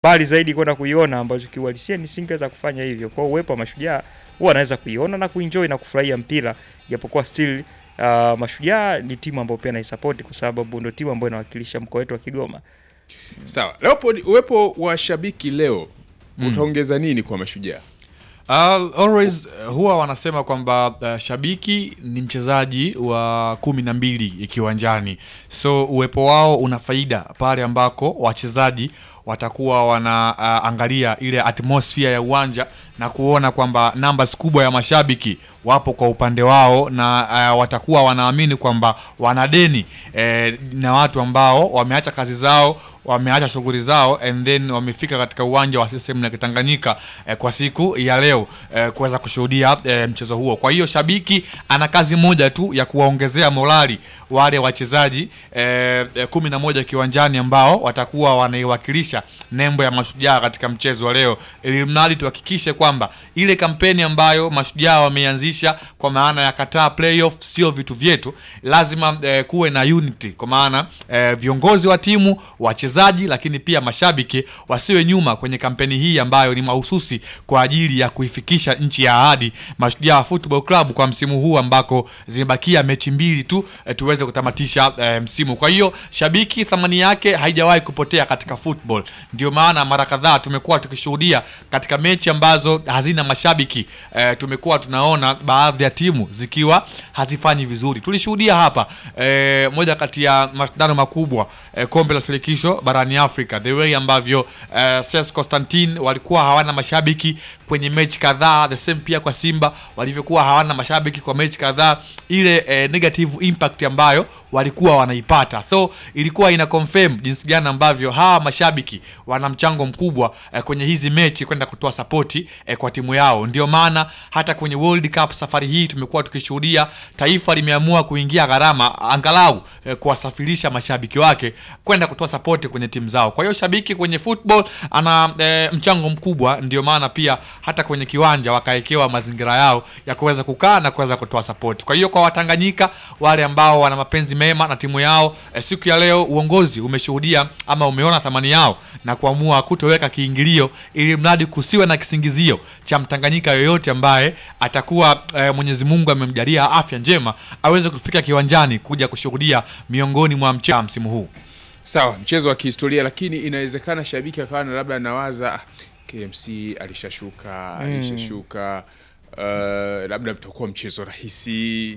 mbali zaidi kwenda kuiona, ambacho kiuhalisia nisingeweza kufanya hivyo. Kwa hiyo uwepo wa Mashujaa huwa anaweza kuiona na kuenjoy na kufurahia mpira, japokuwa still uh, Mashujaa ni timu ambayo pia naisapoti kwa sababu ndio timu ambayo inawakilisha mkoa wetu wa Kigoma. Sawa, Leopold, uwepo wa shabiki leo utaongeza nini kwa Mashujaa? Uh, always uh, huwa wanasema kwamba uh, shabiki ni mchezaji wa kumi na mbili kiwanjani, so uwepo wao una faida pale ambako wachezaji watakuwa wanaangalia ile atmosphere ya uwanja na kuona kwamba numbers kubwa ya mashabiki wapo kwa upande wao na uh, watakuwa wanaamini kwamba wana deni eh, na watu ambao wameacha kazi zao wameacha shughuli zao and then wamefika katika uwanja wa CCM na Kitanganyika eh, kwa siku ya leo eh, kuweza kushuhudia eh, mchezo huo. Kwa hiyo shabiki ana kazi moja tu ya kuwaongezea morali wale wachezaji eh, eh, kumi na moja kiwanjani ambao watakuwa wanaiwakilisha nembo ya Mashujaa katika mchezo wa leo, ili mradi tuhakikishe kwamba ile kampeni ambayo Mashujaa wameanzisha kwa maana ya kataa playoff sio vitu vyetu, lazima eh, kuwe na unity, kwa maana eh, viongozi wa timu wachezaji, lakini pia mashabiki wasiwe nyuma kwenye kampeni hii ambayo ni mahususi kwa ajili ya kuifikisha nchi ya ahadi Mashujaa Football Club kwa msimu huu ambako zimebakia mechi mbili tu eh, tuweze kutamatisha eh, msimu. Kwa hiyo shabiki thamani yake haijawahi kupotea katika football. Ndio maana mara kadhaa tumekuwa tukishuhudia katika mechi ambazo hazina mashabiki eh, tumekuwa tunaona baadhi ya timu zikiwa hazifanyi vizuri. Tulishuhudia hapa eh, moja kati ya mashindano makubwa eh, kombe la shirikisho barani Afrika, the way ambavyo eh, CS Constantine walikuwa hawana mashabiki kwenye mechi kadhaa, the same pia kwa Simba walivyokuwa hawana mashabiki kwa mechi kadhaa, ile eh, negative impact ambayo walikuwa wanaipata, so ilikuwa ina confirm jinsi gani ambavyo hawa mashabiki wana mchango mkubwa eh, kwenye hizi mechi kwenda kutoa sapoti eh, kwa timu yao. Ndio maana hata kwenye World Cup safari hii tumekuwa tukishuhudia taifa limeamua kuingia gharama angalau eh, kuwasafirisha mashabiki wake kwenda kutoa sapoti kwenye timu zao. Kwa hiyo shabiki kwenye football ana eh, mchango mkubwa, ndio maana pia hata kwenye kiwanja wakawekewa mazingira yao ya kuweza kukaa na kuweza kutoa sapoti. Kwa hiyo kwa Watanganyika wale ambao wana mapenzi mema na timu yao eh, siku ya leo uongozi umeshuhudia ama umeona thamani yao na kuamua kutoweka kiingilio, ili mradi kusiwe na kisingizio cha Mtanganyika yoyote ambaye atakuwa eh, Mwenyezi Mungu amemjalia afya njema aweze kufika kiwanjani kuja kushuhudia miongoni mwa mchezo msimu huu. Sawa, mchezo wa kihistoria, lakini inawezekana shabiki akawa na labda anawaza "Ah, KMC alishashuka alishashuka, uh, labda utakuwa mchezo rahisi.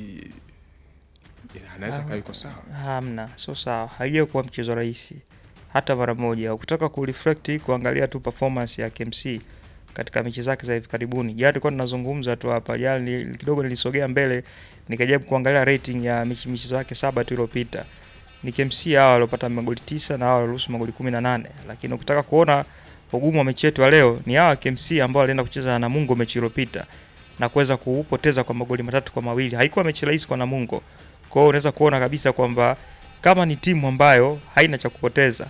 Yeah, anaweza kaa yuko sawa. Hamna, sio sawa, haijawahi kuwa mchezo rahisi hata mara moja. Ukitaka kureflect kuangalia tu performance ya KMC katika mechi zake za hivi karibuni, jana tulikuwa tunazungumza tu hapa jana, ni- kidogo nilisogea mbele nikajaribu kuangalia rating ya mechi michezo yake saba tu iliyopita, ni KMC hawa waliopata magoli tisa na hawa walioruhusu magoli kumi na nane lakini ukitaka kuona ugumu wa mechi yetu ya leo ni hawa KMC ambao walienda kucheza na Namungo mechi iliyopita na kuweza kupoteza kwa magoli matatu kwa mawili. Haikuwa mechi rahisi kwa Namungo. Kwa hiyo unaweza kuona kabisa kwamba kama ni timu ambayo haina cha kupoteza,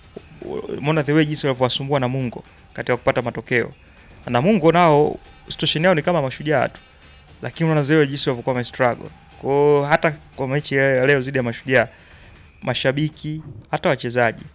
umeona the way jinsi walivyowasumbua Namungo katika kupata matokeo. Namungo nao situation yao ni kama mashujaa tu, lakini unaona the way jinsi walivyokuwa wamestruggle. Kwa hiyo hata kwa mechi ya leo zidi ya mashujaa, mashabiki hata wachezaji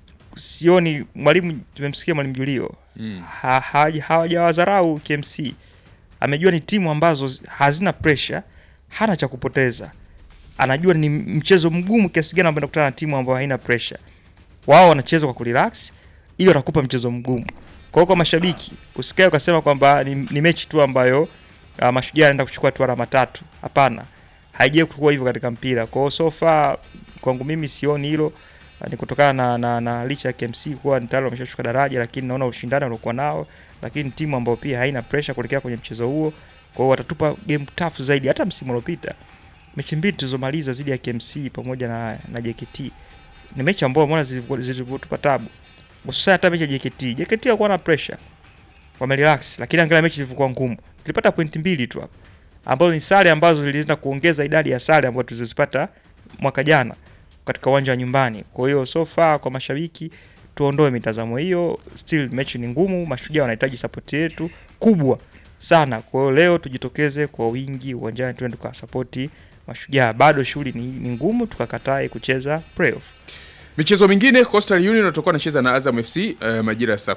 sioni mwalimu, tumemsikia mwalimu Julio Mm. ha, ha, hawajawadharau KMC. Amejua ni timu ambazo hazina pressure, hana cha kupoteza. Anajua ni mchezo mgumu kiasi gani ambao anakutana na timu ambayo haina pressure. Wao wanacheza kwa kurelax ili watakupa mchezo mgumu. Kwa hiyo kwa mashabiki usikae ukasema kwamba ni, ni mechi tu ambayo uh, mashujaa anaenda kuchukua tu alama tatu. Hapana, haijawahi kuwa hivyo katika mpira. Kwa hiyo so far kwangu mimi sioni hilo Uh, ni kutokana na, na, na licha ya KMC kuwa ni tayari wameshashuka daraja, lakini naona ushindani waliokuwa nao, lakini timu ambayo pia haina pressure kuelekea kwenye mchezo huo. Kwa hiyo watatupa game tough zaidi. Hata msimu uliopita mechi mbili tulizomaliza zidi ya KMC pamoja na, na JKT ni mechi ambayo umeona zilivyo- zilivyotupa tabu, hususan hata mechi ya JKT. JKT walikuwa na pressure, wamerelax, lakini angalia mechi zilivyokuwa ngumu. Tulipata pointi mbili tu hapa ambazo ni sare ambazo zilienda kuongeza idadi ya sare ambazo tulizozipata mwaka jana katika uwanja wa nyumbani. Kwa hiyo so far kwa mashabiki tuondoe mitazamo hiyo, still mechi ni ngumu, mashujaa wanahitaji support yetu kubwa sana. Kwa hiyo leo tujitokeze kwa wingi uwanjani, tuende tukawasapoti mashujaa. Bado shughuli ni, ni ngumu, tukakatae kucheza playoff. Michezo mingine Coastal Union watakuwa wanacheza na Azam FC eh, majira ya saa